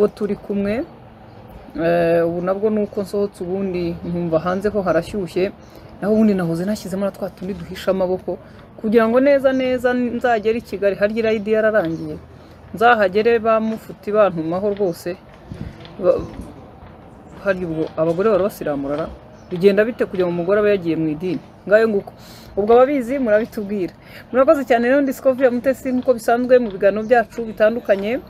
uwo turi kumwe Eh, ubu nabwo nuko nsohotse ubundi nkumva hanze ko harashyushye naho ubundi nahoze nashyizemo na twa tundi duhisha amaboko kugira ngo neza neza nzagere i Kigali harya irayidi yararangiye nzahagere bamufuti bantumaho rwose Ba- hari ubwo abagore bari basiramurara bigenda bite kugira ngo umugore abe yagiye mu idini ngayo nguko ubwo ababizi murabitubwira murakoze cyane rero discovery ya mutesi nk'uko bisanzwe mu biganiro byacu bitandukanye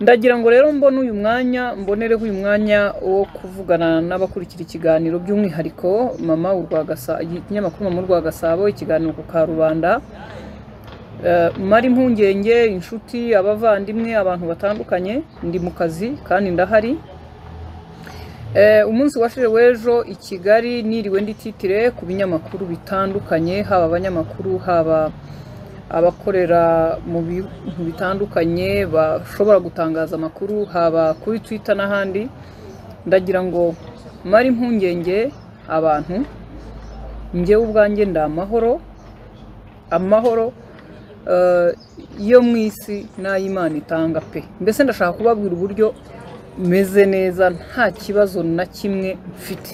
ndagira ngo rero mbone uyu mwanya mbonereho uyu mwanya wo kuvugana n'abakurikira ikiganiro by'umwihariko mama urwagasa ikinyamakuru mama urwagasabo ikiganiro ku karubanda Eh, mari impungenge inshuti abavandimwe abantu batandukanye ndi mu kazi kandi ndahari Eh, umunsi washire w'ejo i kigali niriwe ndititire ku binyamakuru bitandukanye haba abanyamakuru haba abakorera mu bintu bitandukanye bashobora gutangaza amakuru haba kuri twitter n'ahandi ndagira ngo mare impungenge abantu njyewe ubwanjye ndi amahoro amahoro eh, yo mu isi n'ay'imana itanga pe mbese ndashaka kubabwira uburyo meze neza nta kibazo na kimwe mfite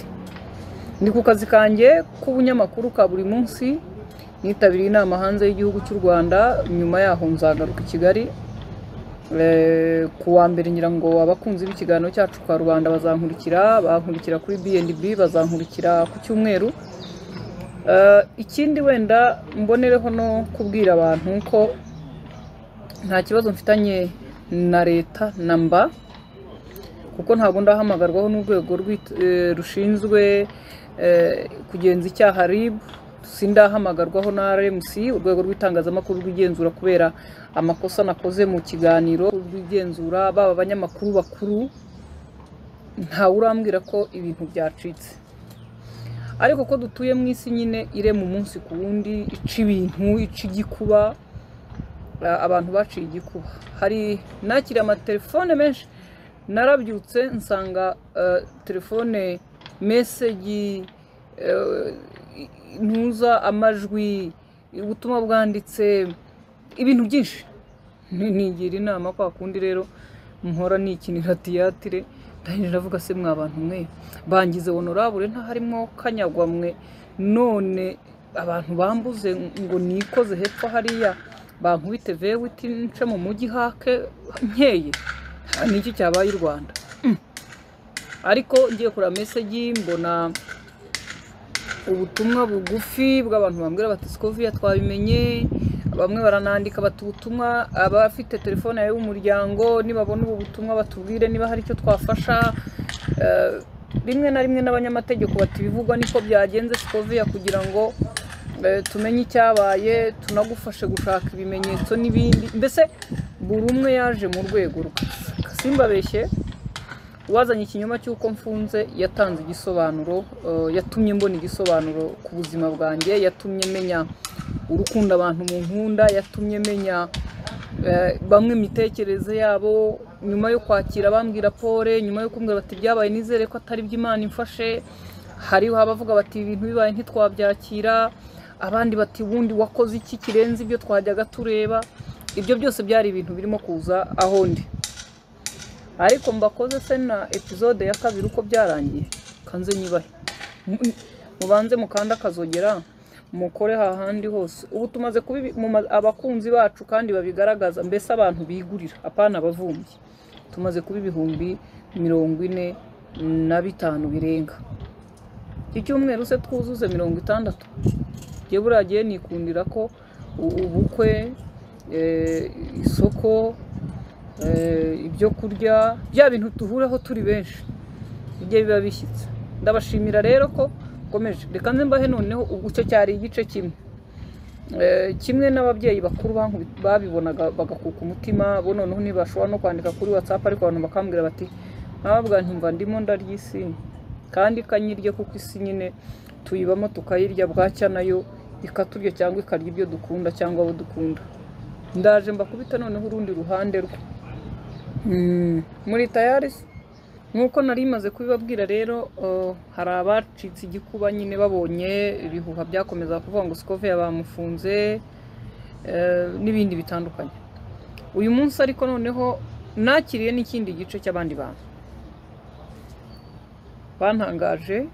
ndi ku kazi kanjye k'ubunyamakuru ka buri munsi nitabiriye inama hanze y'igihugu cy'u rwanda nyuma yaho nzagaruka i kigali Eh, ku wa mbere ngira ngo abakunzi b'ikiganiro cyacu kwa rubanda bazankurikira bankurikira kuri bnb bazankurikira ku cyumweru Eh, ikindi wenda mbonereho no kubwira abantu ko nta kibazo mfitanye na leta na mba kuko ntabwo ndahamagarwaho n'urwego rw'it- eh, rushinzwe eh, kugenza icyaha RIB sindahamagarwaho na RMC urwego rw'itangazamakuru rw'igenzura kubera amakosa nakoze mu kiganiro rw'igenzura baba abanyamakuru bakuru ntawe urambwira ko ibintu byacitse ariko ko dutuye mu isi nyine irema umunsi ku wundi ica ibintu ica igikuba a- abantu baciye igikuba hari nakiriye amatelefone menshi narabyutse nsanga eh, telefone mesegi eh, ntuza amajwi ubutumwa bwanditse ibintu byinshi Ni- nigira inama kwa kundi rero mpora nikinira tiyatire ndahindura avuga se mwa bantu mwe bangize honorable ntaharimo kanyagwa mwe none abantu bambuze ngo nikoze hepfo hariya bankubite vewiti nce mu mujyi hake nkeye n'iki cyabaye u rwanda Mm. ariko ngiye kureba mesegi mbona ubutumwa bugufi bw'abantu bambwira bati sikoviya twabimenye bamwe baranandika bati ubutumwa abafite telefone yawe y'umuryango nibabona ubu butumwa batubwire niba hari icyo twafasha Eh, rimwe na rimwe n'abanyamategeko bati ibivugwa niko byagenze sikoviya kugira ngo eh, tumenye icyabaye tunagufashe gushaka ibimenyetso n'ibindi mbese buri umwe yaje mu rwego rwe simbabeshye uwazanye ikinyoma cy'uko mfunze yatanze igisobanuro eh, yatumye mbona igisobanuro ku buzima bwanjye yatumye menya urukundo abantu mu nkunda yatumye menya eh, bamwe imitekerereze yabo nyuma yo kwakira bambwira pole nyuma yo kumbwira bati byabaye nizere ko atari iby'imana imfashe hariho abavuga bati ibintu bibaye ntitwabyakira abandi bati ubundi wakoze iki kirenze ibyo twajyaga tureba ibyo byose byari ibintu birimo kuza aho ndi ariko mbakoze se na episode ya kabiri uko byarangiye kanze nyibahe M- mubanze mukanda akazogera mukore hahandi hose ubu tumaze kuba ibi- mu ma- abakunzi bacu kandi babigaragaza mbese abantu bigurira apana abavumbyi tumaze kuba ibihumbi mirongo ine na bitanu birenga icyumweru se twuzuze mirongo itandatu njye buriya gihe nikundira ko u- ubukwe eh, isoko eh, ibyo kurya bya bintu duhuraho turi benshi bijye biba bishyitse ndabashimira rero ko ukomeje reka nze mbahe noneho ubu cyo cyari igice kimwe Eh, kimwe n'ababyeyi bakuru bankubi- babibonaga bagakuka umutima bo noneho ntibashobora no kwandika kuri whatsapp ariko abantu bakambwira bati ntabwa ntumva ndimo ndarya isi kandi ikanyirye kuko isi nyine tuyibamo tukayirya bwacya nayo ikaturya cyangwa ikarya ibyo dukunda cyangwa abo dukunda ndaje mbakubita noneho urundi ruhande rwe Mm, muri tayari se? nk'uko nari maze kubibabwira rero eh, hari abacitse igikuba nyine babonye ibihuha byakomeza kuvuga ngo sikoviya bamufunze eh, n'ibindi bitandukanye uyu munsi ariko noneho nakiriye n'ikindi gice cy'abandi bantu bantangaje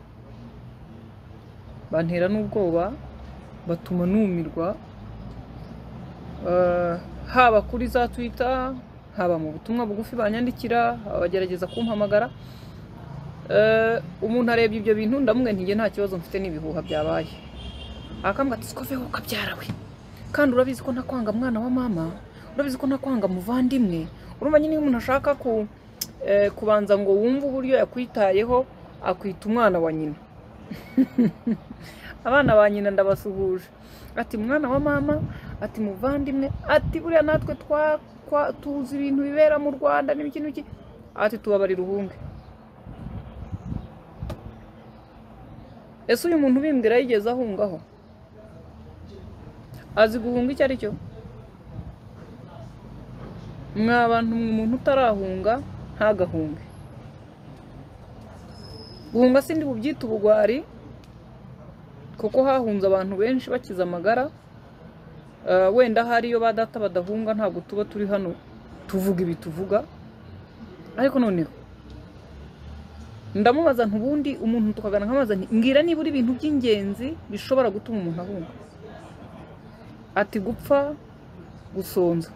bantera n'ubwoba batuma numirwa Eh, haba kuri za twita haba mu butumwa bugufi banyandikira abagerageza kumpamagara Eh, umuntu arebye ibyo bintu ndamubwira nti njye nta kibazo mfite n'ibihuha byabaye akambwira ati siko veho ukabyarawe kandi urabizi ko ntakwanga mwana wa mama urabizi ko ntakwanga muvandimwe urumva nyine iyo umuntu ashaka ku eh, kubanza ngo wumve uburyo yakwitayeho akwita umwana wa nyina abana ba nyina ndabasuhuje ati mwana wa mama ati muvandimwe ati buriya natwe twa- kwa- tuzi ibintu bibera mu rwanda n'ibiki n'ibiki ati tubabarira uhunge ese uyu muntu ubimbwira yigeze ahungaho azi guhunga icyo ari cyo mwa bantu mwe umuntu utarahunga ntagahunge guhunga sindi bubyita ubugwari kuko hahunze abantu benshi bakize amagara Eh, wenda hariyo ba data badahunga ntabwo tuba turi hano tuvuga ibi tuvuga ariko noneho ndamubaza nti ubundi umuntu tukagana nkamubaza nti mbwira nibura ibintu by'ingenzi bishobora gutuma umuntu ahunga ati gupfa gusonza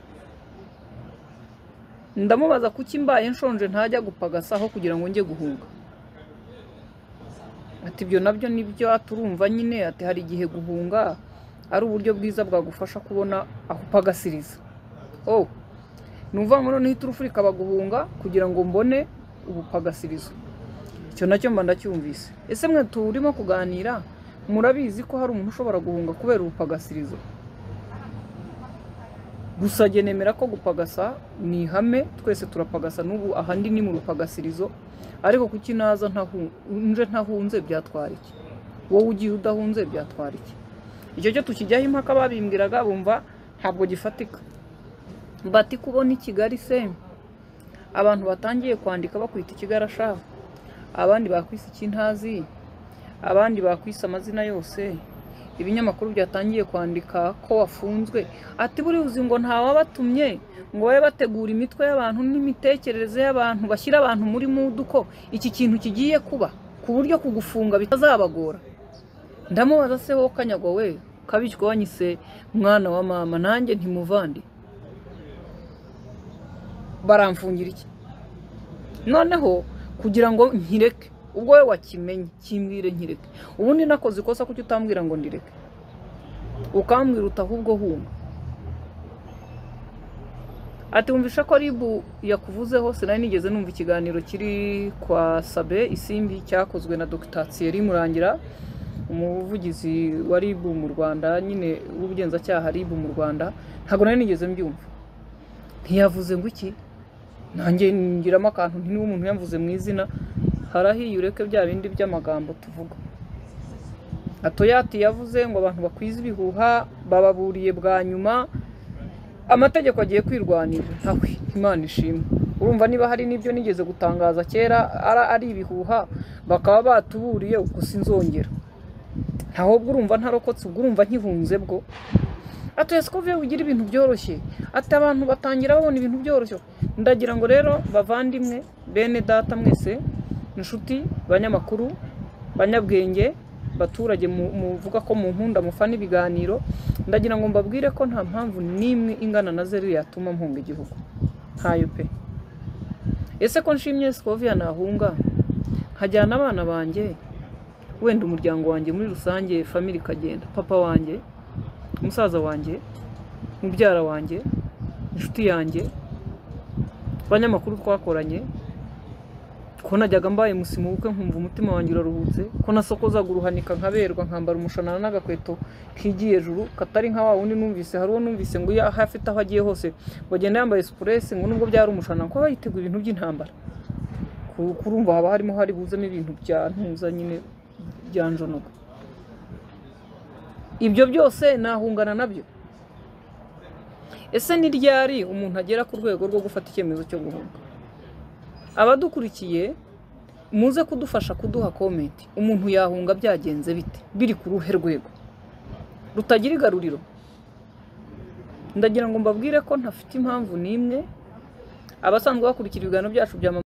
ndamubaza kuki mbaye nshonje ntajya gupagasaho kugira ngo njye guhunga ati ibyo nabyo nibyo turumva nyine ati hari igihe guhunga ari uburyo bwiza bwagufasha kubona aho upagasiriza oh ni ukuvuga ngo noneho iturufurika baguhunga kugira ngo mbone ubupagasirizo icyo nacyo mba ndacyumvise ese mwe turimo kuganira murabizi ko hari umuntu ushobora guhunga kubera ubupagasirizo gusa jye nemera ko gupagasa ni ihame twese turapagasa n'ubu ahandi ni mu rupagasirizo ariko kuki naza ntahu- nje ntahunze byatwara iki wowe ugiye udahunze byatwara iki icyo cyo tukijyaho impaka babimbwiraga bumva ntabwo gifatika bati kubona i kigali se abantu batangiye kwandika bakwita ikigarashaha abandi bakwise ikintazi abandi bakwise amazina yose ibinyamakuru byatangiye kwandika ko wafunzwe ati buri uzi ngo ntawabatumye ngo babe bategura imitwe y'abantu n'imitekerereze y'abantu bashyira abantu muri mudu ko iki kintu kigiye kuba ku buryo kugufunga bitazabagora ndamubaza se wowe kanyagwa we kabishywa wanyise mwana wa mama nanjye ntimuvandi baramfungira iki noneho kugira ngo nkireke ubwo we wakimenye kimbwire nkireke ubundi nakoze ikosa kuki utambwira ngo ndireke ukambwira uti ahubwo humba ati wumvisha ko ribu yakuvuzeho sinari nigeze numva ikiganiro kiri kwa sabe isimbi cyakozwe na dogita thierry murangira umuvugizi wa ribu mu rwanda nyine w'ubugenzacyaha ribu mu rwanda ntabwo nari nigeze mbyumva ntiyavuze ngo iki nanjye ngiramo akantu nti niba umuntu yamvuze mu izina harahiye ureke bya bindi by'amagambo tuvuga atoyati yavuze ngo abantu bakwiza ibihuha bababuriye bwa nyuma amategeko agiye kwirwanira ntawe imana ishimwe urumva niba hari n'ibyo nigeze gutangaza kera ara ari ibihuha bakaba batuburiye uko sinzongera ntahubwo urumva ntarokotse ubwo urumva nkihunze bwo ati ese ko vuba ugira ibintu byoroshye ati abantu batangira babona ibintu byoroshye ndagira ngo rero bavandimwe bene data mwese inshuti banyamakuru banyabwenge baturage mu- muvuga ko mu nkunda mufana ibiganiro ndagira ngo mbabwire ko nta mpamvu n'imwe ingana na zeru yatuma mpunga igihugu ntayo pe ese ko nshimye sikoviya nahunga nkajyana abana banjye wenda umuryango wanjye muri rusange famili ikagenda papa wanjye umusaza wanjye mubyara wanjye inshuti yanjye abanyamakuru twakoranye ko najyaga mbaye musimu w'ubukwe nkumva umutima wanjye uraruhutse ko nasokozaga uruhanika nkaberwa nkambara umushanana n'agakweto kigiye juru katari nka wa wundi numvise hari uwo numvise ngo iyo aho afite aho agiye hose ngo agenda yambaye supuresi ngo nubwo byari umushanana ko aba yiteguye ibintu by'intambara Ku- kurumva haba harimo hari buzemo ibintu bya ntuza nyine bya njonoga ibyo byose nahungana nabyo ese ni ryari umuntu agera ku rwego rwo gufata icyemezo cyo guhunga abadukurikiye muze kudufasha kuduha komenti umuntu yahunga byagenze bite biri ku ruhe rwego rutagira igaruriro ndagira ngo mbabwire ko ntafite impamvu n'imwe abasanzwe bakurikira ibiganiro byacu bya mama